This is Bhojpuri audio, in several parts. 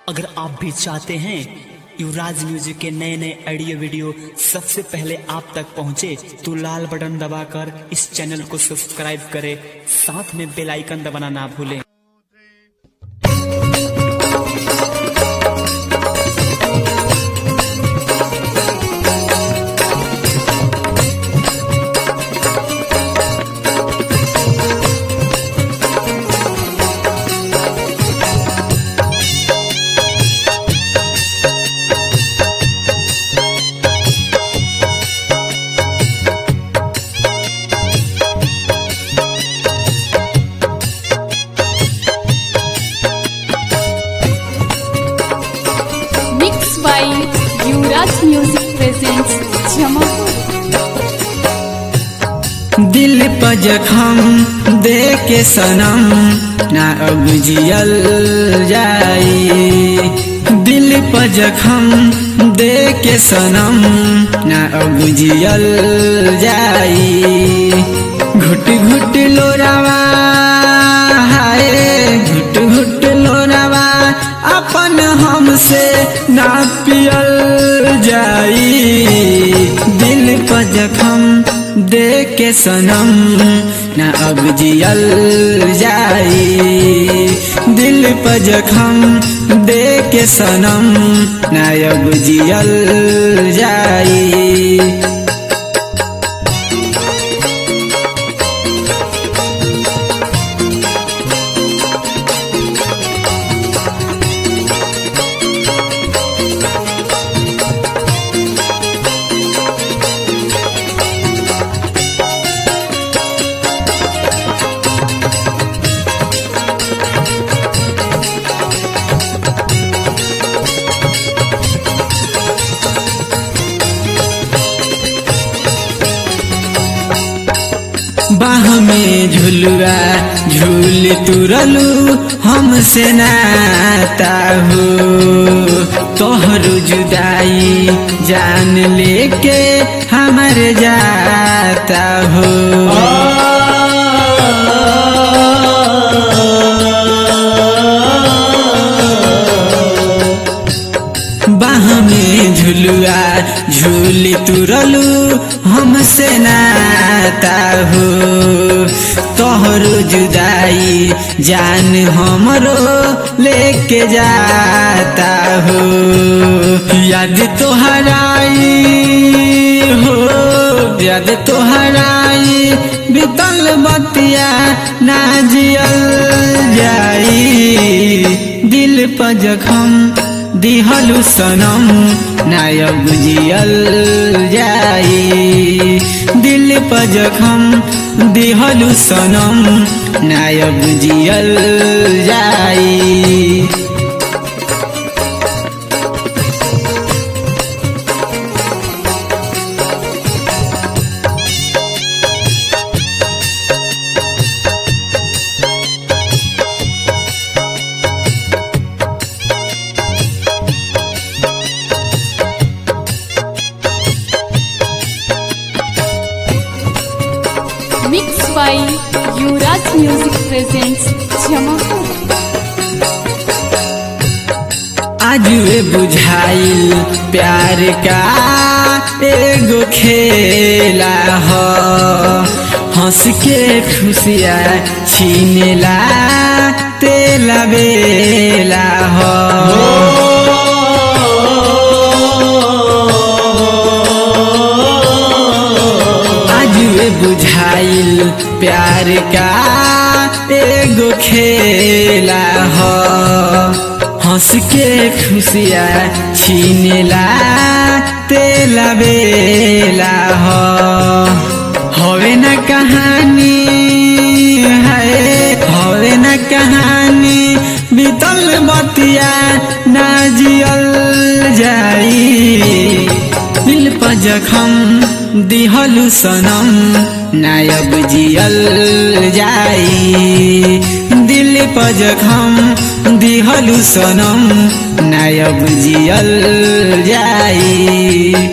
अगर आप भी चाहते हैं युवराज म्यूजिक के नए नए ऑडियो वीडियो सबसे पहले आप तक पहुंचे तो लाल बटन दबाकर इस चैनल को सब्सक्राइब करें साथ में बेल आइकन दबाना ना भूलें Mixed by Yuvraj Music presents Jamapur. दिल पर जखम दे के सनम ना अब जियल जाई दिल पर जखम दे के सनम ना अब जियल जाई घुट घुट लोरावा हाय घुट घुट लोरावा अपन हमसे ना पियल जाई दिल पर जखम दे के सनम न अब जियल जाई दिल पर जखम दे के सनम न अब जियल जाई बाह में झुलुआ झूल तुरलू हमसे नाता हो तोहर जुदाई जान लेके हमर जाता हो बाह में झुलुआ झूल तुरलू हमसे नाता हो तोहर जुदाई जान हमरो लेके जाता हो याद तोहराई हो याद तोहराई बीतल बतिया ना जियल जाई दिल पर जखम दिहलु सनम नायब जियल जाई दिल पर जखम दिहलु सनम नायब जियल जाई Mixed by Yuvraj Music presents Jamapur. आज वे बुझाइल प्यार का एगो खेला हो हंस के खुशिया छीनेला तेला बेला हो आज वे बुझाइल प्यार का एगो खेला हो हंस के खुशिया छीनेला तेला बेला हो हवे न कहानी है हवे न कहानी बीतल बतिया ना जियल जाई दिल पर जखम दिहलु सनम नायब जियल जाई दिल पर जखम दिहलु सनम नायब जियल जाई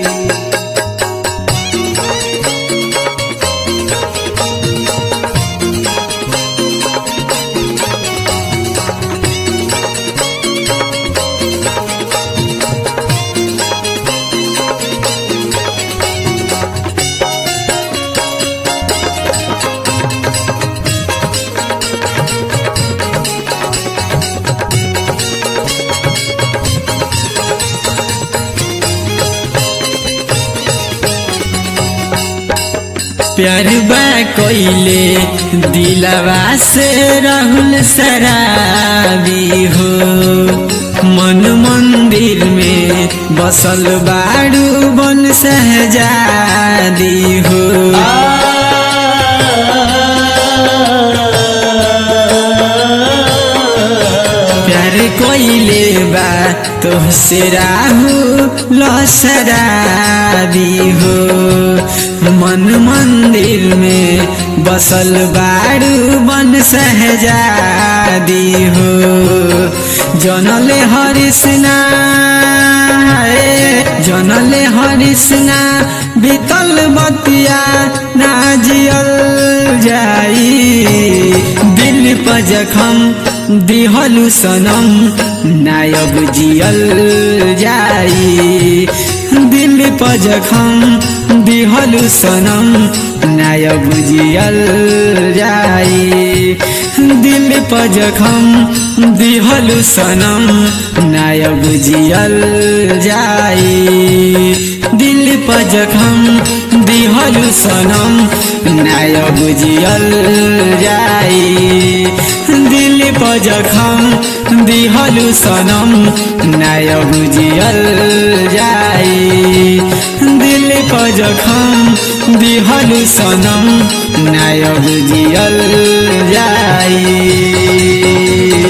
प्यार बा कोइले दिलवा से राहुल शराबी हो मन मंदिर में बसल बाड़ू बन सहजादी हो प्यार कोइले बा तोहसे राहु लसराबी हो मन मंदिर में बसल बाड़ू बन सहजादी हो जनले हरिसना जनले हरिसना बीतल बतिया ना जियल जाई दिल पर जखम दिहलु सनम नायब जियल जाई दिल पर जखम दिहलु सनम नायब जियल जाई दिल पर जखम दिहलु सनम नायब जियल जाई दिल पर जखम दिहलु सनम नायब जियल जाई दिल पर जखम दिहलु सनम नायब जियल जाई दिल पर जखम दिहलु सनम नायब जियल जाई